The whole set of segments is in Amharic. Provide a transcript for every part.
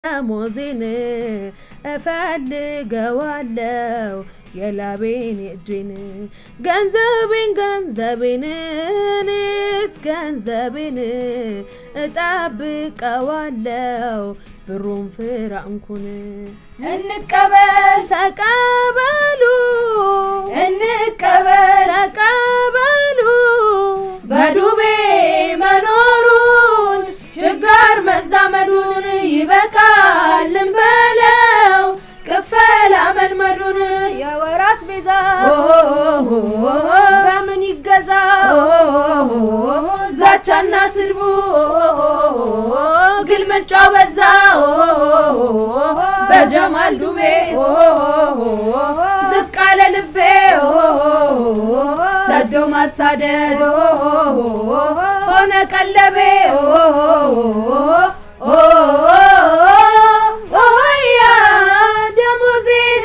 ደሞዜን እፈልገዋለው የላቤን እጄን ገንዘቤን ገንዘቤን እኔስ ገንዘቤን እጠብቀዋለው ብሩን ፍራንኩን እንቀበል ተቀበሉ እንቀበል ተቀበሉ በዱቤ መኖሩን ችጋር መዛመዱን ይበቃል እንበለው ቅፈላ መልመዱን የወር አስቤዛ በምን ይገዛ ዛቻና ስድቡ ግልምጫው በዛ በጀማል ዱቤ ዝቅ አለ ልቤ ሰዶ ማሳደድ ሆነ ቀለቤ ኦያ ደሞዜን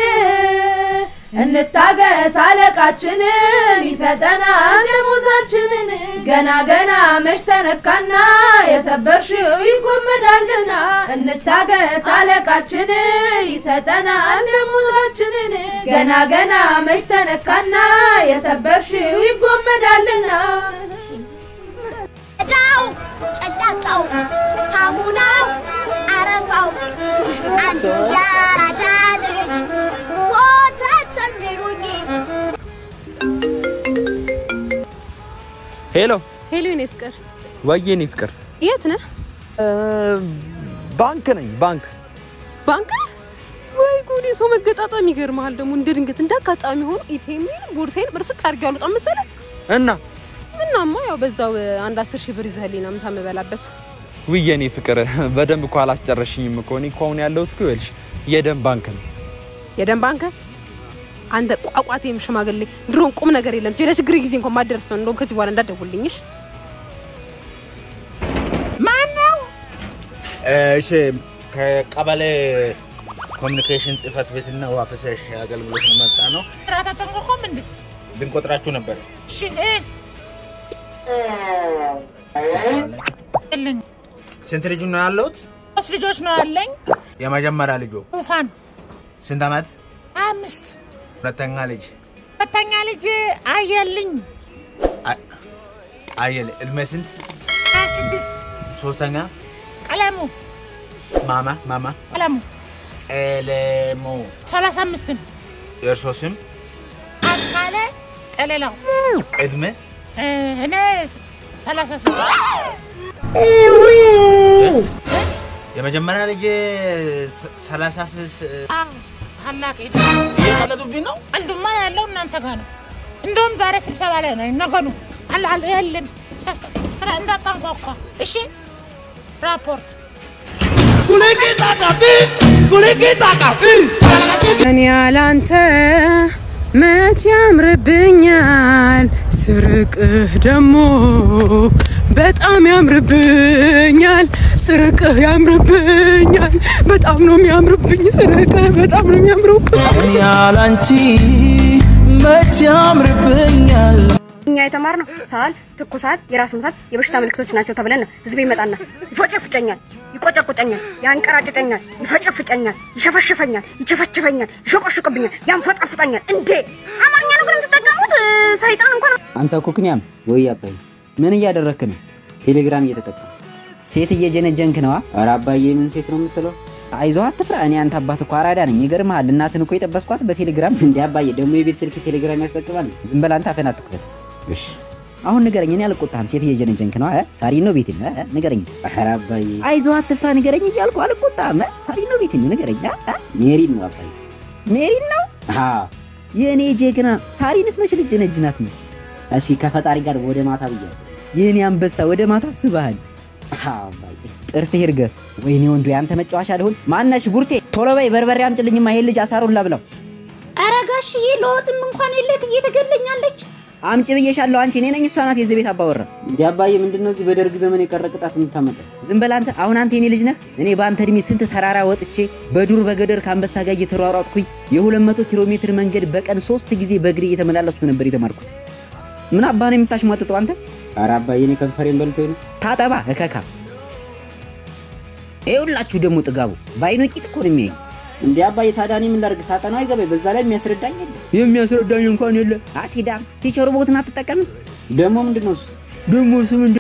እንታገስ አለቃችንን ይሰጠናል ደሞዛችንን ገና ገና መች ተነካና የሰበርሽው ይጎመዳልና እንታገስ አለቃችን ይሰጠናል ደሞዛችንን ገና ገና መች ተነካና የሰበርሽው ይጎመዳልና ዳው ጨዳቃው ሳሙናው አረፋው አንዱ ያራዳ ልጅ ወተት የሚሉኝ ሄሎ ሄሎ የኔ ፍቅር ወዬ እኔ ፍቅር የት ነህ? ባንክ ነኝ ባንክ ባንክ ነህ? ወይ ጉድ! የሰው መገጣጠም ይገርምሃል። ደግሞ እንደ ድንገት እንደ አጋጣሚ ሆኖ ኢቴሜን ቦርሳዬን ብርስት አድርጌ አልወጣም መሰለህ። እና ምናማ ያው በዛው አንድ አስር ሺህ ብር ይዘህልኝ ነው ምሳ የምበላበት። ውዬ እኔ ፍቅር በደንብ እኮ አላስጨረሽኝም እኮ እኔ እኮ አሁን ያለሁት እኮ ይኸውልሽ የደም ባንክ ነው የደም ባንክ አንተ ቋቋቴም ሽማግሌ ድሮን ቁም ነገር የለም ሲለ ችግር ጊዜ እንኳን ማደርስ ነው። እንደውም ከዚህ በኋላ እንዳትደውልልኝሽ። እሺ ከቀበሌ ኮሚኒኬሽን ጽህፈት ቤትና ውሃ ፍሳሽ አገልግሎት ነው መጣ ነው። ስርዓት አጠንቆቆም እንዴ? ልንቆጥራችሁ ነበር። እሺ እ የለኝ ስንት ልጅ ነው ያለሁት? ሶስት ልጆች ነው ያለኝ። የመጀመሪያ ልጁ ጡፋን ስንት ዓመት? አምስት ሁለተኛ ልጅ ሁለተኛ ልጅ አየልኝ አ- አየለ እድሜ ስንት? ሀያ ስድስት ሶስተኛ ቀለሙ ማማ ማማ ቀለሙ ኤሌሞ ሰላሳ አምስትን የእርሶ ስም? አስካለ ቀለላው እድሜ እ፣ እኔ ሰላሳ ስድስት የመጀመሪያ ልጅ ስ- ሰላሳ ስስ- አዎ ታላቅ ሄደ እየቀለዱብኝ ነው። አንዱማ ያለው እናንተ ጋር ነው። እንደውም ዛሬ ስብሰባ ላይ ነው ነገኑ አለ አለ የለም ሳስተ- ስራ እንዳታንኳኳ እሺ። ራፖርት እኔ ያላንተ መች ያምርብኛል፣ ስርቅህ ደግሞ በጣም ያምርብኛል። ስርቅህ ያምርብኛል፣ በጣም ነው የሚያምርብኝ። ስርቅህ በጣም ነው የሚያምርብኝ። ያላንቺ መች ያምርብኛል እኛ የተማርነው ሳል፣ ትኩሳት፣ የራስ ምታት የበሽታ ምልክቶች ናቸው ተብለን ነው። ህዝብ ይመጣና ይፎጨፍጨኛል፣ ይቆጨቁጨኛል፣ ያንቀራጭጨኛል፣ ይፈጨፍጨኛል፣ ይሸፈሽፈኛል፣ ይቸፈችፈኛል፣ ይሾቆሽቅብኛል፣ ያንፈጣፍጠኛል። እንዴ አማርኛ ነው ግን የምትጠቀሙት? ሰይጣን እንኳን አንተ ኩክንያም ወይ አባዬ ምን እያደረክ ነው? ቴሌግራም እየተጠቀም ሴት እየጀነጀንክ ነዋ። ኧረ አባዬ ምን ሴት ነው የምትለው? አይዞህ አትፍራ። እኔ አንተ አባት እኮ አራዳ ነኝ። ይገርምሃል፣ እናትን እኮ የጠበስኳት በቴሌግራም። እንዴ አባዬ ደግሞ የቤት ስልክ ቴሌግራም ያስጠቅማል። ዝም በል አንተ አፈን አትክፈት። እሺ አሁን ንገረኝ። እኔ አልቆጣህም። ሴት እየጀነጀንክ ነው። ሳሪ ነው ቤት ንገረኝ። ኧረ አባዬ አይዞህ አትፍራ፣ ንገረኝ እንጂ አልኩህ። አልቆጣህም። ሳሪ ነው ቤት ንገረኝ። ሜሪን ነው አባዬ፣ ሜሪን ነው። አዎ የእኔ ጀግና። ሳሪንስ መች ልጅ ነጅናት ነው። እስኪ ከፈጣሪ ጋር ወደ ማታ ብያለሁ። የእኔ አንበሳ ወደ ማታ አስበሃል። አባዬ ጥርስህ ይርገፍ። ወይኔ ወንዱ ያንተ መጫወቻ ልሁን። ማነሽ ቡርቴ፣ ቶሎ በይ በርበሬ አምጪልኝማ ይሄን ልጅ አሳሩን ላብላው። ኧረ ጋሽዬ ለወጥም እንኳን የለት እየተገለኛለች አምጪ ብዬሻለሁ። አንቺ እኔ ነኝ እሷ ናት የዚህ ቤት አባወራ። እንዲ አባዬ ምንድን ነው እዚህ በደርግ ዘመን የቀረ ቅጣት የምታመጣ? ዝም በል አንተ። አሁን አንተ የኔ ልጅ ነህ። እኔ በአንተ እድሜ ስንት ተራራ ወጥቼ በዱር በገደር ከአንበሳ ጋር እየተሯሯጥኩኝ የ200 ኪሎ ሜትር መንገድ በቀን ሶስት ጊዜ በእግሬ እየተመላለስኩ ነበር የተማርኩት። ምን አባ ነው የምታሽሟጥጠው አንተ? ኧረ አባዬ እኔ ከንፈሬን በልቶኝ ነው። ታጠባ እከካ ይኸውላችሁ ደግሞ ጥጋቡ በአይኑ ቂጥ እኮ ነው የሚያይ። እንዴ አባዬ ታዲያ እኔ ምን ላድርግ? ሳጠናው አይገባኝ። በዛ ላይ የሚያስረዳኝ የለ። የሚያስረዳኝ እንኳን የለ። አሲዳም ቲቸሩ ቦትን አትጠቀምም። ደግሞ ምንድን ነው እሱ? ደግሞ እሱ ምንድን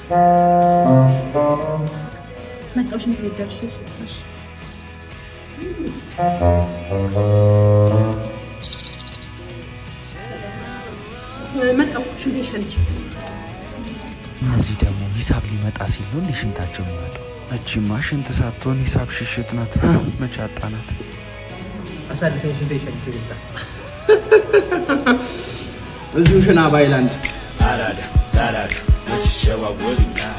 መጣሁ ሽንት ቤት ደርሼ እሺ። መጣሁ ሽንት ቤት ሸንቼ እነዚህ ደግሞ ሂሳብ ሊመጣ ሲል ነው እንደ ሽንታቸው የሚመጣው። እቺማ ሽንት ሳትሆን ሂሳብ ሽሽት ናት። መቼ አጣናት? አሳልፈኝ ሽንት ሸንቼ ልጣ እዚሁ ሽና ባይላንድ አራዳ ላራዳ መች ይሸዋወዱኛል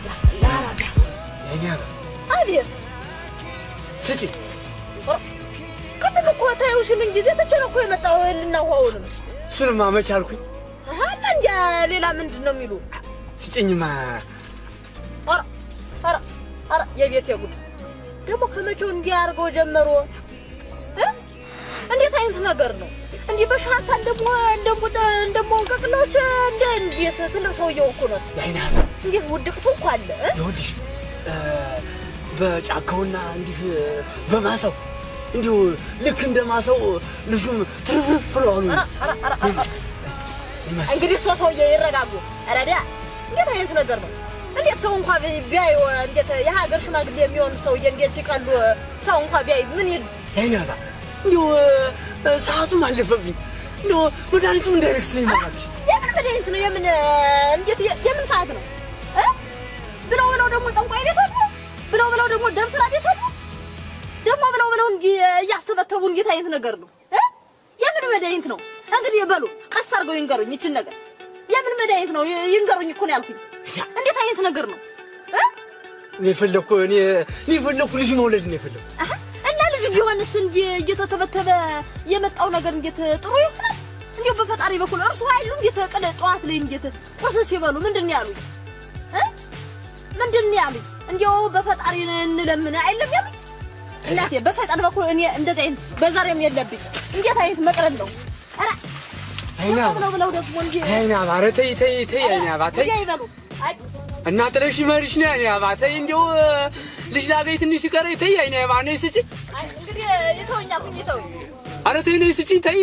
አቤት ስጪ ቅድም እኮ ታዩ ሲሉኝ ጊዜ ትቼ ነው እኮ የመጣው እህልና ውሃውንም እሱንማ መች አልኩኝ እና እንዲያ ሌላ ምንድን ነው የሚሉ ስጭኝማ ኧረ ኧረ ኧረ የቤት የጉድ ደግሞ ከመቼው እንዲህ አድርገው ጀመሩ እ? እንዴት አይነት ነገር ነው እንዲህ በሻታ እንደሞ እንደሞ እንደሞ ቀቅሎች እንደ እንዴት ትልቅ ሰውየው እኮ ነው ያይና እንዴት ውድቅቱ እኮ አለ እ? ይኸውልሽ እ፣ በጫካውና እንዲህ በማሳው እንዲሁ ልክ እንደ ማሳው ልጁም ትርፍርፍ ብለዋል ኧረ ኧረ ኧረ ኧረ እንግዲህ እሷ ሰውዬ ይረጋጉ። ረዲያ እንዴት አይነት ነገር ነው? እንዴት ሰው እንኳ ቢ- ቢያዩ እንዴት የሀገር ሽማግሌ የሚሆኑ ሰውዬ እንዴት ሲቀሉ ሰው እንኳ ቢያዩ ምን ይል ያይናባ እንዲሁ እ፣ ሰዓቱም አለፈብኝ እንዲሁ መድኃኒቱም እንዳይረክስልኝ ማለች የምን መድኃኒት ነው? የምን እንዴት የምን ሰዓት ነው እ? ብለው ብለው ደግሞ ጠንቋይ ቤት አሉ ብለው ብለው ደግሞ ደብተራ ቤት አሉ ደግሞ ብለው ብለው እንጂ እያስተበተቡ እንዴት አይነት ነገር ነው እ? የምን መድኃኒት ነው? እንግዲህ በሉ ቀስ አድርገው ይንገሩኝ ይችን ነገር የምን መድኃኒት ነው? ይ- ይንገሩኝ እኮ ነው ያልኩኝ። እንዴት አይነት ነገር ነው እ? እኔ የፈለኩ እኔ እኔ የፈለኩ ልጅ መውለድ ነው የፈለኩ አሀ፣ እና ልጅ ቢሆንስ እንጂ እየተተበተበ የመጣው ነገር እንዴት ጥሩ ይሆናል? እንዲሁ በፈጣሪ በኩል እርሱ ኃይሉ እንዴት ቀለ ጠዋት ላይ እንዴት ቁርስ ሲበሉ ምንድን ነው ያሉኝ እ? ምንድን ነው ያሉኝ? እንዲያው በፈጣሪ እንለምን አይለም ያሉኝ እናቴ። በሰይጣን በኩል እኔ እንደዚህ አይነት በዛሬም የለብኝ። እንዴት አይነት መቅለል ነው? ኧረ አይናባ ብለው ብለው ደግሞ እንጂ አይናባ ኧረ ተይ ተይ ተይ አይናባ ተይ ወዲያ ይበሉ። አይ እና ጥለሽ መሪሽ ነው አይናባ ተይ እንዲሁ ልጅ ላገኝ ትንሽ ሲቀረኝ ተይ አይናባ ነይ ስጪኝ አይ እንግዲህ ይተውኛል ሁኝ ይተውኝ ኧረ ተይ ነይ ስጪኝ ተይ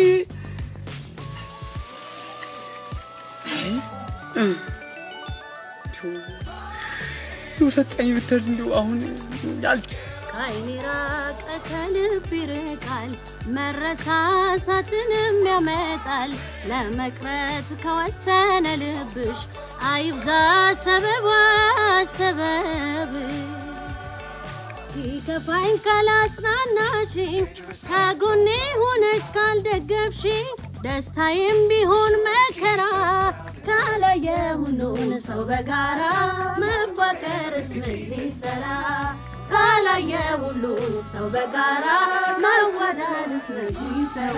እንዲሁ ሰጠኝ ብትል እንዲሁ አሁን ያል ከዓይኔ ራቀ ከልብ ይርቃል መረሳሳትንም ያመጣል ለመቅረት ከወሰነ ልብሽ አይብዛ ሰበባ ሰበብ ይከፋኝ ካላጽናናሽኝ ከጎኔ ሆነሽ ካልደገፍሽኝ ደስታዬም ቢሆን መከራ ካላየ ሁሉን ሰው በጋራ መፋቀርስ ምን ሊሰራ ካላየ ሁሉን ሰው በጋራ መዋደድስ ምን ሊሰራ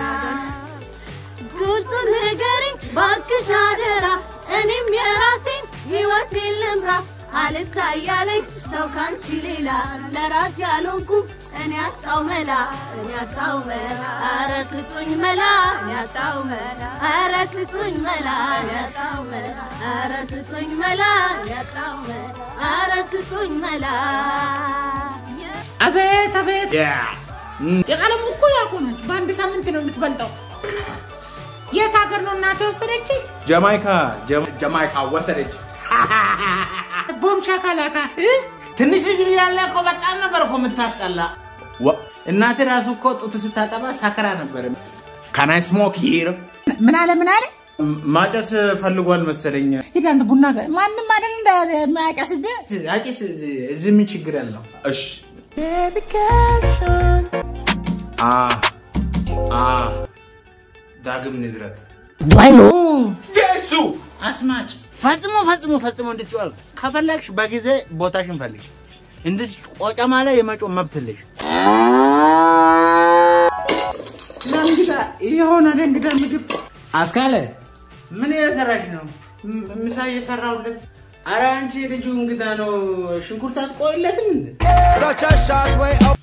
ግልጹን ንገሪኝ ባክሽ አደራ እኔም የራሴን ሕይወቴን ልምራ አልታያለኝ ሰው ካንቺ ሌላ ለራስ ያልሆንኩም እኔ አጣው መላ እኔ አጣው መላ ኧረ ስጡኝ መላ እኔ አጣው መላ ኧረ ስጡኝ መላ እኔ አጣው መላ ኧረ ስጡኝ መላ እኔ አጣው መላ ኧረ ስጡኝ መላ አቤት አቤት የቀለሙ እኮ ያውቁ ናቸው። በአንድ ሳምንት ነው የምትበልጠው። የት ሀገር ነው እናቴ ወሰደች? ጀማይካ ጀማ- ጀማይካ ወሰደች። ቦምሻ ካላካ ትንሽ ልጅ እያለ እኮ በጣም ነበር እኮ የምታስጠላ። ወ- እናቴ ራሱ እኮ ጡት ስታጠባ ሳከራ ነበር። ካናይ ስሞክ ሂር ምን አለ ምን አለ? ማጨስ ፈልጓል መሰለኝ። ሂድ አንተ ቡና ጋር ማንም አይደል እንደ የሚያጨስብህ አጭስ እዚህ ምን ችግር ያለው? እሺ አ አ ዳግም ንዝረት ባይሎ ጀሱ አስማጭ ፈጽሞ ፈጽሞ ፈጽሞ እንድትጮል ከፈለግሽ በጊዜ ቦታሽን ፈልግሽ። እንድት ቆጨማ ላይ የመጮ መብት የለሽ። ለእንግዳ የሆነ ለእንግዳ ምግብ አስካለ ምን እየሰራሽ ነው? ም- ምሳ እየሰራሁለት። አረ አንቺ ልጁ እንግዳ ነው። ሽንኩርት አትቆይለትም እንዴ? Such a short way up.